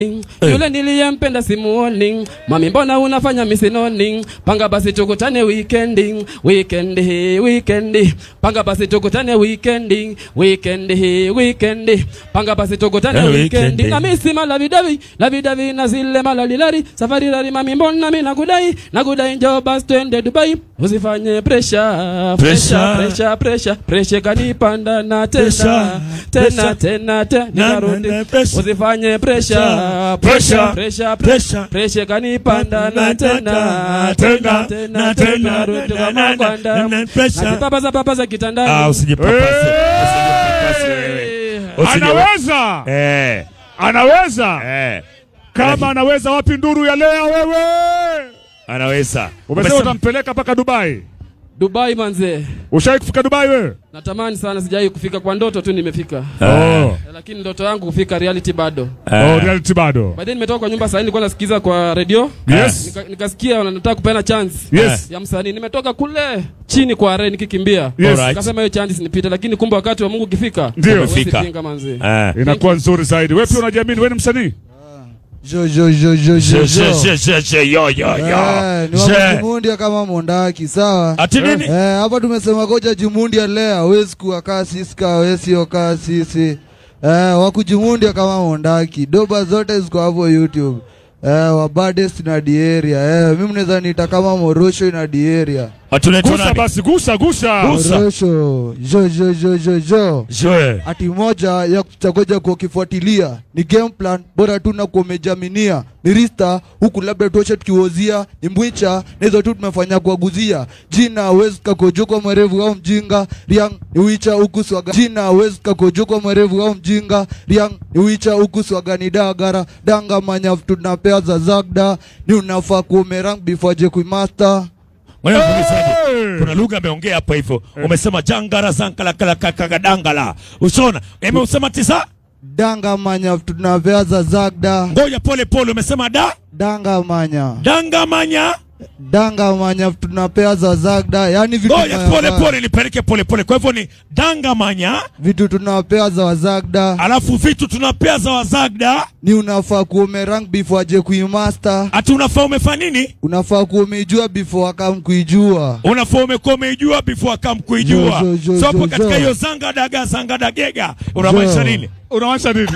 Yule niliyempenda simuoni, mami mbona unafanya misinoni? Panga basi tukutane weekendi, weekendi, weekendi. Panga basi tukutane weekendi, weekendi, weekendi. Panga basi tukutane Eh, weekendi. weekendi. Na misi malavidavi, lavidavi na zile malalilari. Safari lari mami mbona mimi nakudai, nakudai njoo basi twende Dubai. Usifanye pressure, pressure, pressure, pressure. Pressure kanipanda na tena, Pressure, tena, pressure. tena, tena. Na, na, Nikarudi. na, pressure. Usifanye pressure, Pressure, pressure, pressure, pressure. pressure kanipanda na tena, tena, tena, tena, rudi kwa magwanda. Nazipapaza papaza Ah, kitandani. usijipapase. Eh! Usijipapase wewe. Usije- Anaweza, Eh, anaweza. eh, Kama anaweza, wapi nduru ya lea wewe? anaweza. Umesema Umesema- utampeleka mpaka Dubai. Dubai manze. Ushawahi kufika Dubai wewe? Natamani sana sijawahi kufika kwa ndoto tu nimefika. Ah. Oh. Lakini ndoto yangu kufika reality bado. Ah. Oh, reality bado. Baadaye nimetoka kwa nyumba sasa nilikuwa nasikiza kwa radio. Yes. Nika, nikasikia wanataka kupeana chance. Yes. ya msanii nimetoka kule chini kwa are nikikimbia Yes. Alright. nikasema hiyo chance sinipite lakini kumbe wakati wa Mungu ukifika Ndio. huwezi Umefika. pinga manzi Ah. Inakuwa nzuri zaidi. Wewe pia unajiamini, wewe ni msanii? Jo, jo, jo, jo, Je, jo, je, jo. je, je, je, yo, yo, yo. Eh, ni Je. wakujimundia kama mondaki sawa Ati nini? Eh, hapa tumesema koja jimundia lea hawezi kuwa kaa sisi kaa wesio kaa sisi eh, wakujimundia kama mondaki doba zote ziko hapo youtube eh, wabadest na dieria eh, mimi mnaweza niita kama morosho na dieria Ati unaitwa Gusa nani? basi, gusa, gusa. Gusa. morosho jo jo jo jo jo Je. ati moja ya kuchagoja kwa ukifuatilia ni game plan bora tu na kuomejaminia mirista huku labda tuoshe tukiwozia ni mbwicha na hizo tu tumefanya kuaguzia jina wezi kakojokwa mwerevu au mjinga riang ni wicha huku swaga jina wezi kakojokwa mwerevu au mjinga riang ni wicha huku swaga ni dagara danga manya tunapea za zagda ni unafaa kuomerang before je kuimaster Ngoja nikuulizaje? Hey! Kuna lugha ameongea hapa hivyo. Umesema jangara zankala kala kaka dangala. Ushaona? Eme usema tisa? danga manya tunapea za zagda Ngoja pole pole umesema da? danga manya Danga manya. danga manya tunapea za zagda yani vitu Ngoja tunayafanya- pole pole nipeleke pole pole. Kwa hivyo ni danga manya, vitu tunawapea za wazagda alafu vitu tunapea za wazagda. ni unafaa kuomerang before aje kuimaster Ati unafaa umefanya nini? unafaa kuomeijua before akam kuijua Unafaa umekuwa umeijua before akam kuijua. Jo, jo, jo, So hapo jo, katika jo. hiyo zanga daga zanga dagega unamaanisha Jo. nini? Unamaanisha nini?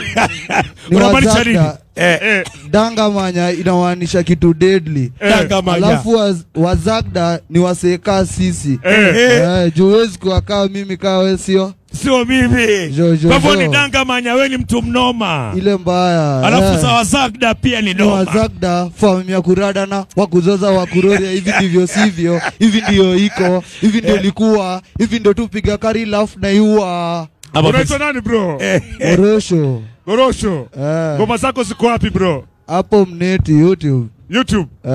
Ni Unamaanisha nini? wazagda. Eh, Eh, danga manya inamaanisha kitu deadly danga manya. alafu waz, wazagda ni wasekaa sisi eh. Eh. eh, juu huwezi kuwa kaa mimi kaa we sio Sio mimi. Jo, jo, Kwa hivyo jo. ni danga manya, wewe ni mtu mnoma. ile mbaya Alafu eh. za wazagda pia ni ni noma. wazagda famu ya kuradana wakuzoza wakuroria hivi ndivyo sivyo hivi ndio iko hivi ndio likuwa hivi ndio tupiga kari lafu na iua Ama Unaitwa nani bro? Eh, orosho Gorosho. eh, Ngoma zako ziko wapi bro? hapo mneti youtube YouTube.